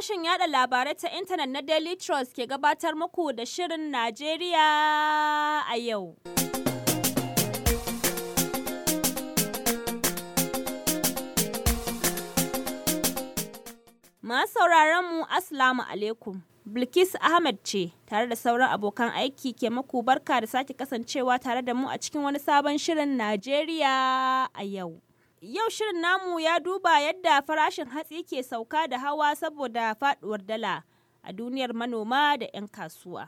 sashen yada labarai ta intanet na Daily Trust ke gabatar muku da Shirin Najeriya a yau. Masu sauraron mu Assalamu alaikum. Bilkis Ahmed ce tare da sauran abokan aiki ke muku barka da sake kasancewa tare da mu a cikin wani sabon shirin Najeriya a yau. Yau shirin namu ya duba yadda farashin hatsi ke sauka da hawa saboda faduwar dala a duniyar manoma da 'yan kasuwa.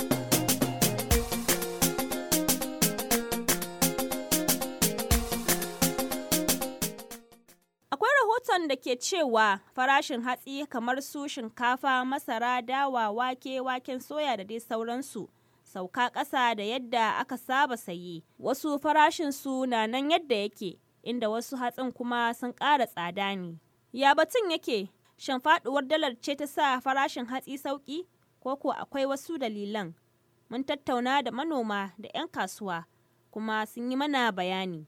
Akwai rahoton da ke cewa farashin hatsi kamar su shinkafa, masara, dawa, wake, waken soya da dai sauransu sauka ƙasa da yadda aka saba saye. Wasu farashinsu na nan yadda yake, inda wasu hatsin kuma sun ƙara tsada ne. Ya batun yake, shan faɗuwar dalar ce ta sa farashin hatsi sauƙi, ko ko akwai wasu dalilan? Mun tattauna da manoma da 'yan kasuwa, kuma sun yi mana bayani.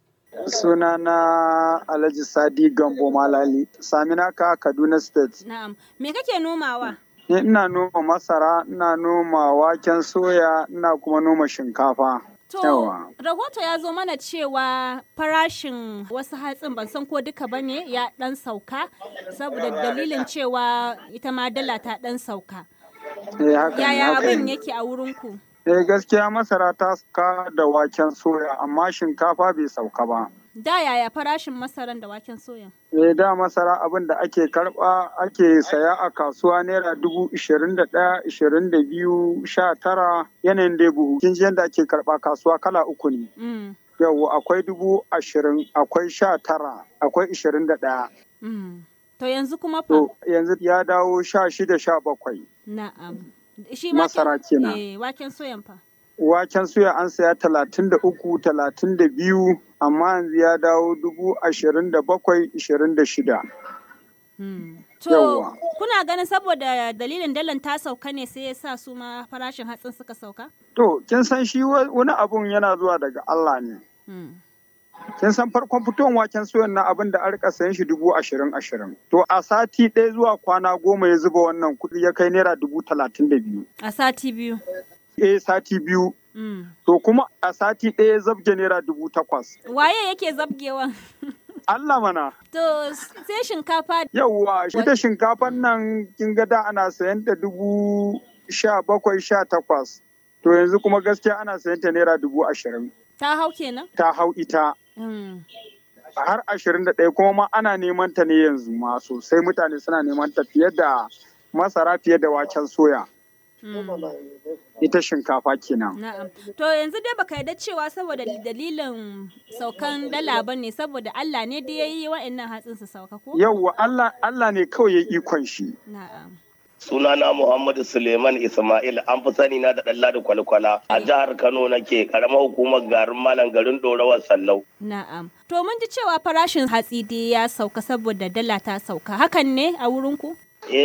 Sunana Alhaji Sadi Gambo Malali, Saminaka, Kaduna State. Na'am, me kake nomawa? Ni ina noma masara, ina noma waken soya, ina kuma noma shinkafa. To, Yawa. rahoto ya zo mana cewa farashin wasu hatsin ban san ko duka ba ne ya ɗan sauka, saboda dalilin cewa ita ma dala ta ɗan sauka. Eh, haka ne, Yaya haka abin ne. yake a wurinku? Eh, gaskiya masara ta sauka da waken soya, amma shinkafa bai sauka ba. Da yaya farashin masaran da waken soya? Eh, da masara abin da ake karba ake saya a kasuwa naira dubu ishirin da ɗaya, ishirin da biyu, sha tara yanayin dai buhu. Kin ji yadda ake karba kasuwa kala uku ne. Mm, Yau akwai dubu ashirin, akwai sha tara, akwai ishirin da ɗaya. mm. To yanzu kuma fa? To yanzu ya dawo sha shida sha bakwai. Na'am. Shi Masara kenan. Eh, waken soyan fa? Waken suya an saya talatin da uku, talatin da biyu, amma yanzu ya dawo dubu ashirin da bakwai, ishirin da shida. Hmm. To, Yawwa. kuna ganin saboda dalilin dalan ta sauka ne sai ya sa su ma farashin hatsin suka sauka? To, kin san shi wa- wani abun yana zuwa daga Allah ne. Hmm. Kin san farkon fitowar waken suyan na abin da an rika sayan shi dubu ashirin ashirin. To a sati ɗaya zuwa kwana goma ya zuba wannan kuɗi ya kai naira dubu talatin da biyu. A sati biyu. Eh sati biyu. Hmm. To kuma a sati ɗaya ya zabge naira dubu takwas. Waye yake zabgewa? Allah mana. to, sai shinkafa Yawwa, shi da shinkafan nan kin ga da ana sayan ta dubu sha bakwai sha takwas. To yanzu kuma gaskiya ana sayan ta naira dubu ashirin. ta hau kenan? Ta hau ita Hmm. har ashirin da ɗaya kuma ma ana neman ta ne yanzu ma sosai mutane suna neman ta fiye da masara fiye da waken soya. Hmm. Ita shinkafa kenan. Na'am. To yanzu dai baka yarda cewa saboda dalilin saukan dala ba ne saboda Allah ne da ya yi wa'annan hatsin su sauka ko? Yawwa Allah Allah ne kawai ya ikon shi. Na'am. Sunana Muhammadu Suleiman Ismail an fi sani na da ɗalla da kwalkwala a jihar Kano nake karamar hukumar garin Malam garin Dorawar Sallau. Na'am. To mun ji cewa farashin hatsi dai ya sauka saboda dala ta sauka. Hakan ne a wurinku?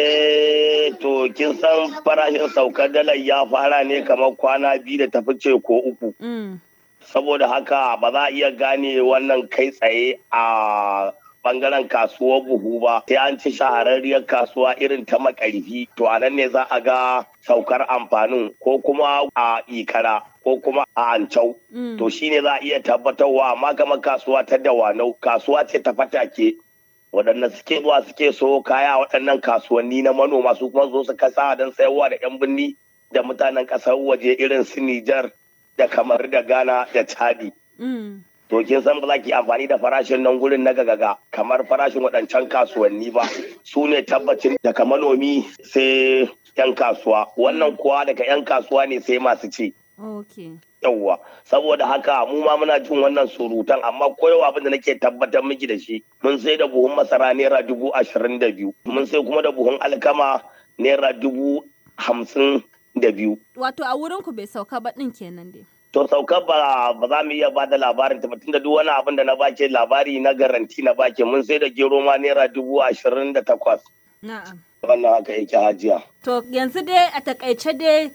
Eh to kin san farashin saukar dalar ya fara ne kamar kwana biyu da tafi ce ko uku. Mm. Saboda haka ba za a iya gane wannan kai tsaye a bangaren kasuwar buhu ba sai an ci shahararriyar kasuwa irin ta makarfi to a nan ne za a ga saukar amfanin ko kuma a ikara ko kuma a ancau Mm. to shine za a iya tabbatarwa amma kamar kasuwa ta dawanau kasuwa ce ta fatake waɗanda suke zuwa suke so kaya a waɗannan kasuwanni na manoma su kuma zo su kasa don sayarwa da 'yan birni da mutanen ƙasar waje irin su Nijar da kamar da Ghana da Chadi. Mm. To kin san ba za ki amfani da farashin nan gurin na gagaga kamar farashin waɗancan kasuwanni ba su ne tabbacin daga manomi sai 'yan kasuwa wannan kuwa daga 'yan kasuwa ne sai masu ci. Okay. yawwa saboda haka mu ma muna jin wannan surutan amma koyawa abin da nake tabbatar miki da shi mun sai da buhun masara naira dubu ashirin da biyu mun sai kuma da buhun alkama naira dubu hamsin da biyu Wato a wurinku bai sauka ba ɗin kenan dai. to saukar ba ba za mu iya ba da labarin ta ba, tunda duk wani abin da na bake labari na garanti na bake mun sai da gero ma naira dubu ashirin da takwas Na'am. wannan haka yake hajiya To yanzu dai a takaice dai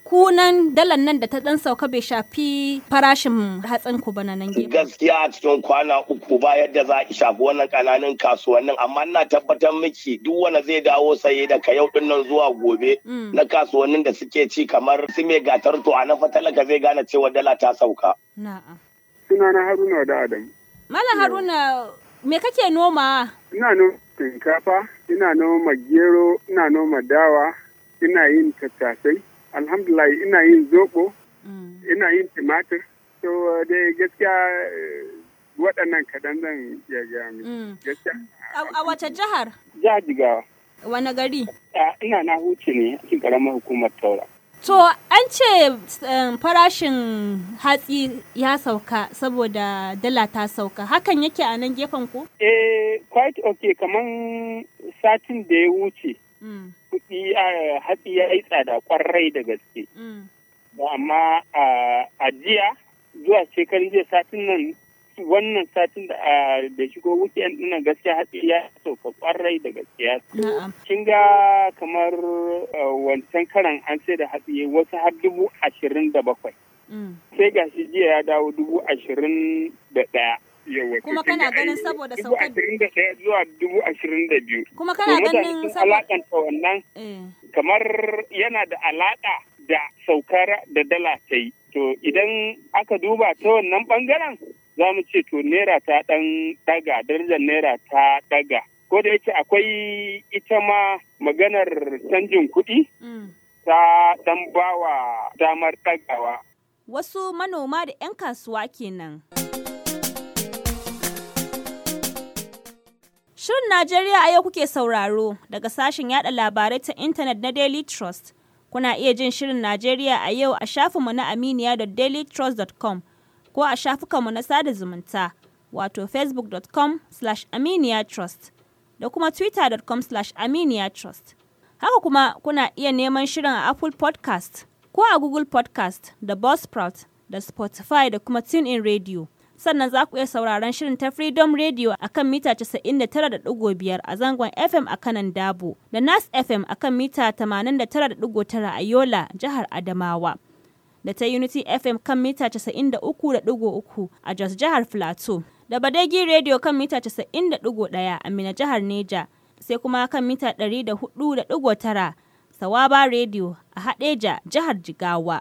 kunan dalar nan da ta dan sauka bai shafi farashin hatsin ku ba na nan gefe. gaskiya a cikin kwana uku ba yadda za a shafi wannan kananan kasuwannin amma ina tabbatar miki duk wanda zai dawo saye daga yau din nan zuwa gobe Mm. na kasuwannin da suke ci kamar su mai gatar to a na fatalaka zai gane cewa dala ta sauka Na'am. Sunana Haruna da Adam. Malam Haruna me kake noma? Ina noma shinkafa, ina noma gero, ina noma dawa, ina yin tattasai. Alhamdulillah ina yin zoɓo, Mm. ina yin tumatir. So dai gaskiya eh, waɗannan kaɗan zan iya gaya miki. Mm. Gaskiya. A a wace jihar? Za jigawa. Wane gari? Ina na huce ne a cikin ƙaramar hukumar Taura. To an ce um, farashin hatsi ya sauka saboda dala ta sauka. Hakan yake a nan gefen ku? Eh, quite okay, kaman satin da ya wuce, Mm. kuɗi a hatsi ya yi tsada ƙwarai da gaske. Mm. amma a a jiya zuwa shekarun jiya satin nan wannan satin da a- da shigo weekend dinnan gaskiya hatsi ya sauka kwarai da gaskiya Na'am. kin ga kamar uh, wancan karan an sai da hatsi wasu har dubu ashirin da bakwai Mm. sai gashi jiya ya dawo dubu ashirin da ɗaya Yawwa, to Kuma kin kana ga ganin ai saboda dubu saukar- ashirin da ɗaya zuwa dubu ashirin da biyu Kuma To kana mutane ganin sun saboda... alakanta wannan Eh. kamar yana da alaƙa da saukar da dala ta yi. To idan aka duba ta wannan ɓangaren za mu ce to naira ta ɗan ɗaga, darajar naira ta ɗaga. Ko da yake akwai ita ma maganar canjin kuɗi Mm. ta ɗan bawa damar ɗagawa. Wasu manoma da 'yan kasuwa kenan. Shirin Najeriya a yau kuke sauraro daga sashen yada labarai ta intanet na Daily Trust. Kuna iya jin Shirin Najeriya a yau a shafinmu na aminiya.dailytrust.com ko a shafukanmu na sada zumunta wato facebook.com slash aminiyatrust da kuma twitter.com slash aminiyatrust. Haka kuma kuna iya neman shirin a Apple podcast ko a Google podcast da Buzzsprout da Spotify da kuma TuneIn Radio. Sannan za ku iya sauraron shirin ta Freedom Radio a kan mita 99.5 a zangon FM a kanan Dabo da Nas FM a kan mita 89.9 a Yola, jihar Adamawa. Da ta Unity FM kan mita 93.3 a Jos jihar Filato. Da Badegi Radio kan mita 90.1 a Mina jihar Neja. Sai kuma kan mita 104.9 Sawaba Radio a Hadeja jihar Jigawa.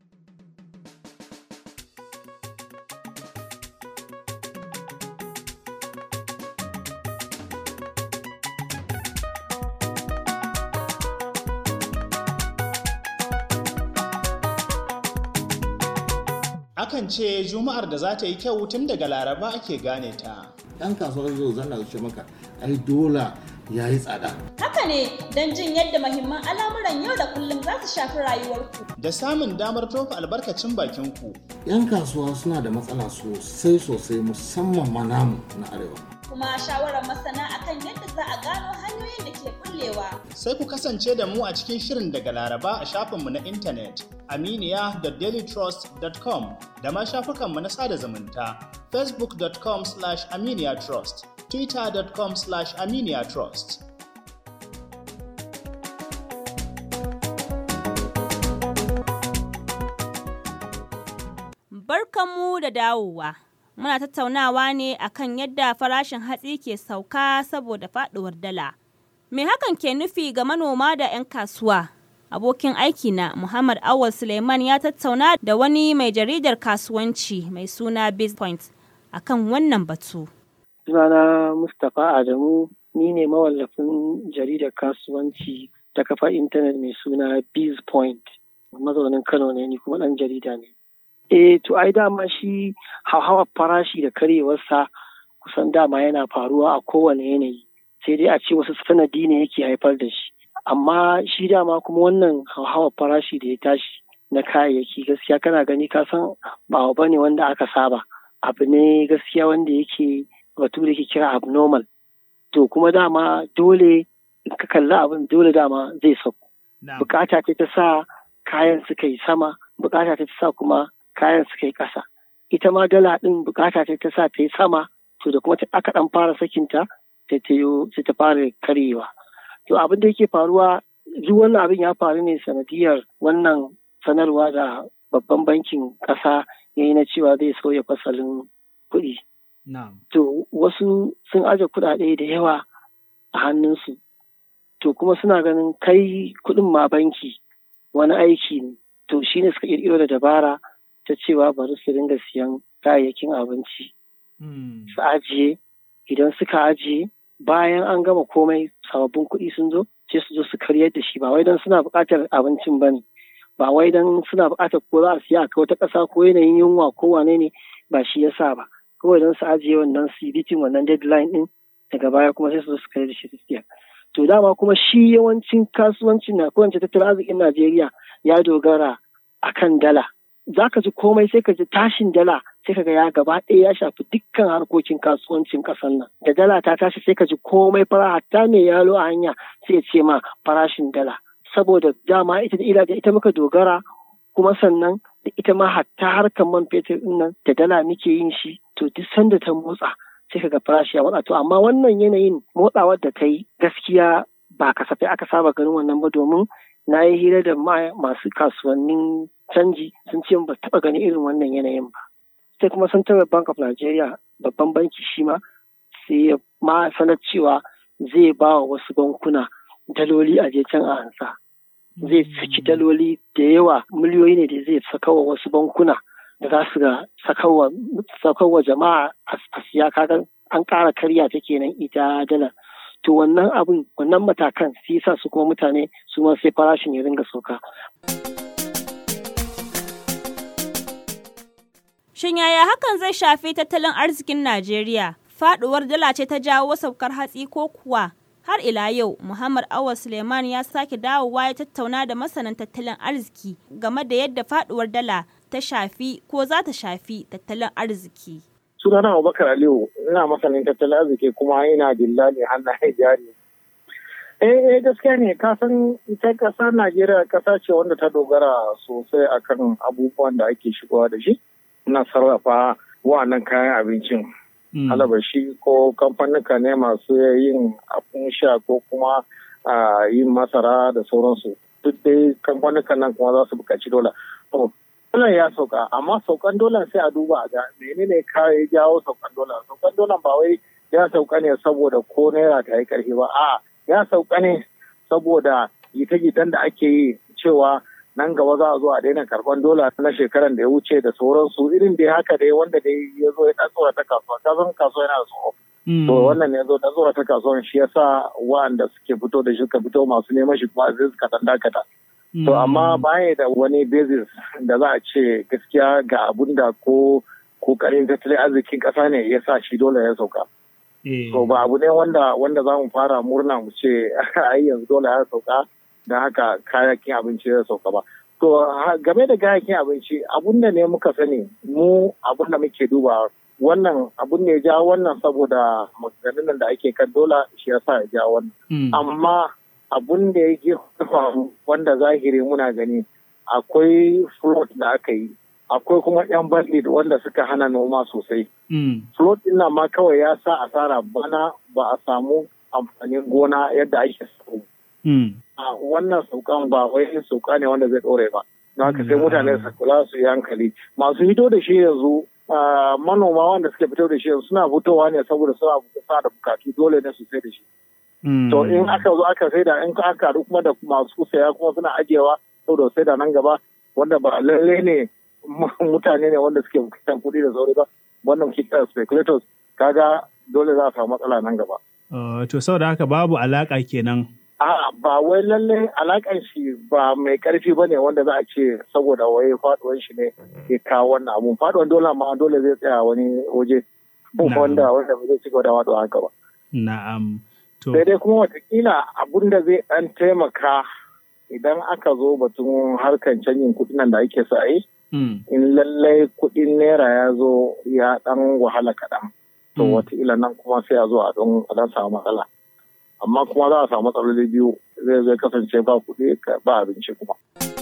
Akan ce Juma'ar da za ta yi kyau tun daga Laraba ake gane ta. ɗan kasuwar yau zan ce maka ai dola ya yi tsada Haka ne don jin yadda mahimman al'amuran yau da kullum za su shafi rayuwarku. Da samun damar tofa albarkacin bakin ku. yan kasuwa suna da matsala sosai sosai musamman ma namu na arewa Kuma shawarar masana akan yadda za a gano hanyoyin da ke bullewa. Sai ku kasance da mu a cikin shirin daga Laraba a shafinmu na intanet aminiya.dailytrust.com da ma shafukanmu na sada zumunta facebook.com slash aminiyatrust twitter.com slash aminiyatrust Barkanmu da dawowa. Muna tattaunawa ne akan yadda farashin hatsi ke sauka saboda faduwar dala. Me hakan ke nufi ga manoma da 'yan kasuwa? Abokin aikina Muhammad Awal Suleiman ya tattauna da wani mai jaridar kasuwanci mai suna Bizpoint akan wannan batu. Sunana Mustapha Adamu, ni ne mawallafin jaridar kasuwanci ta kafa intanet mai suna Bizpoint. Mazaunin Kano ne ni kuma ɗan jarida ne. Eh, to ai dama shi hauhawar farashi da karyewarsa kusan dama yana faruwa a kowane yanayi. Sai dai a ce wasu sanadi ne yake haifar da shi. Amma shi dama kuma wannan hauhawar farashi da ya tashi na kayayyaki gaskiya kana gani ka san ba abu ne wanda aka saba. Abu ne gaskiya wanda yake batu da ke kira abnormal. To kuma dama dole in ka kalli abin dole dama zai sauko. Bukata ce ta sa kayan suka yi sama, bukata ce ta sa kuma kayan suka yi ƙasa. Ita ma dala ɗin bukata ce ta sa ta yi sama, to da kuma aka ɗan fara sakinta sai ta sai ta fara karyewa. To abin da yake faruwa duk wannan abin ya faru ne sanadiyar wannan sanarwa da babban bankin ƙasa ya yi na cewa zai sauya fasalin kuɗi. To wasu sun aje kuɗaɗe da yawa a hannunsu. To kuma suna ganin kai kuɗin ma banki wani aiki ne. To shi ne suka ƙirƙiro da dabara ta cewa bari su dinga siyan kayayyakin abinci. Su ajiye idan suka ajiye bayan an gama komai sababbin kuɗi sun zo sai su zo su karyar da shi ba wai don suna buƙatar abincin ba ne. Ba wai don suna buƙatar ko za a siya a wata ƙasa ko yanayin yunwa ko wane ne ba shi yasa ba. Kawai don su ajiye wannan su bitin wannan deadline ɗin daga baya kuma sai su zo su karyar da shi su siya. To dama kuma shi yawancin kasuwancin na ko tattalin arzikin Najeriya ya dogara akan dala. Za ka ji komai sai ka ji tashin dala sai ka ga ya gaba ɗaya ya shafi dukkan harkokin kasuwancin ƙasar nan. Da dala ta tashi sai ka ji komai fara hatta mai yalo a hanya sai ya ce ma farashin dala. Saboda dama ita da ila da ita muka dogara kuma sannan da ita ma hatta harkar man fetur ɗin nan da dala muke yin shi to duk sanda ta motsa sai ka ga farashi ya motsa to amma wannan yanayin motsawar da ta yi gaskiya ba kasafai aka saba ganin wannan ba domin na yi hira da masu kasuwannin canji sun ce ba taɓa ganin irin wannan yanayin ba. Sai kuma Central Bank of Nigeria babban banki shi ma sai ya ma sanar cewa zai ba wa wasu bankuna daloli a je can a ansa. Zai saki daloli da yawa miliyoyi ne da zai saka wa wasu bankuna da za su ga sakawa jama'a a siya kaga an ƙara karya ta kenan ita dala. to wannan abin wannan matakan su sa su kuma mutane su ma sai farashin ya ringa sauka. Shin yaya hakan zai shafi tattalin arzikin Najeriya? Faduwar dala ce ta jawo saukar hatsi ko kuwa? Har ila yau, Muhammad Awa Suleiman ya sake dawowa ya tattauna da masanan tattalin arziki game da yadda faduwar dala ta shafi ko za ta shafi tattalin arziki. sunana Abubakar Aliyu ina masanin tattalin arziki kuma ina dillali hannaye jari. Eh eh gaskiya ne ka san ita ƙasar Najeriya ƙasa ce wanda ta dogara sosai akan abubuwan da ake shigowa da shi na sarrafa wa'annan kayan abincin. Alabashi ko kamfanika ne masu yin abin sha ko kuma yin masara da sauransu. Duk dai kamfanika nan kuma za su buƙaci dola. Dolar ya sauka, amma saukan dolar sai a duba a ga menene ya jawo saukan dolar. Saukan dolar ba wai ya sauka ne saboda ko naira ta yi karfi ba, a ya sauka ne saboda gita-gitan da ake yi cewa nan gaba za a zo a daina karban dola na shekaran da ya wuce da sauransu irin da haka dai wanda dai ya zo ya ɗan tsora ta kasuwa, ka san kasuwa yana da tsoro. To wannan ne zo da tsora ta kasuwa shi yasa wa'anda suke fito da shi suka fito masu neman shi kuma zai suka ɗan dakata. To amma baya da wani basis da za a ce gaskiya ga abun da ko kokarin tattalin arzikin ƙasa ne ya sa shi dole ya sauka. To ba abu ne wanda wanda za mu fara murna mu ce ai yanzu dole ya sauka da haka kayakin abinci ya sauka ba. To game da kayakin abinci abun da ne muka sani mu abun da muke duba wannan abun ne ja wannan saboda maganganun da ake kan dola shi ya sa ya ja wannan. Amma abun da yake faru wanda zahiri muna gani akwai float da aka yi akwai kuma yan bandit wanda suka hana noma sosai float din ma kawai ya sa asara bana ba a samu amfanin gona yadda ake samu a wannan saukan ba wai sauka ne wanda zai ɗore ba don haka sai mutane su kula su yi hankali masu hito da shi yanzu manoma wanda suke fito da shi yanzu suna fitowa ne saboda suna da bukatu dole ne su sai da shi To in aka zo aka saida in aka haɗu kuma da masu saya kuma suna ajiyewa saboda saida nan gaba wanda ba lalle ne mutane ne wanda suke bukatar kuɗi da sauri ba wannan kita speculators kaga dole za a samu matsala nan gaba. To saboda haka babu alaƙa kenan. A ba wai lalle alaƙan shi ba mai ƙarfi ba ne wanda za a ce saboda wai faɗuwan shi ne ya kawo wannan abun faɗuwan dole ma dole zai tsaya wani waje wanda wanda ba zai ci gaba da faɗuwa haka ba. Na'am. sai dai kuma watakila abun da zai ɗan taimaka idan aka zo batun harkar canjin kuɗin da ake sa yi in lallai kuɗin naira ya zo ya ɗan wahala kaɗan to watakila nan kuma sai a zo a don a samu matsala amma kuma za a samu matsaloli biyu zai zai kasance ba kuɗi ba abinci kuma.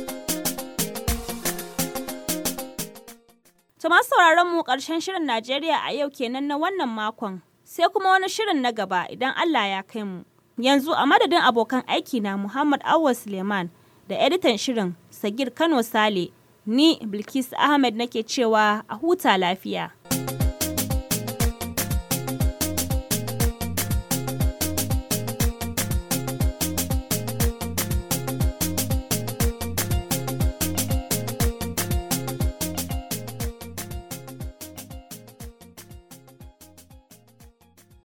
To masu sauraron mu ƙarshen shirin Najeriya a yau kenan na wannan makon. sai kuma wani shirin na gaba idan Allah ya kai mu. Yanzu a madadin abokan aiki na Muhammad Awwa Suleiman da editan shirin Sagir Kano Sale, ni Bilkis Ahmed nake cewa a huta lafiya.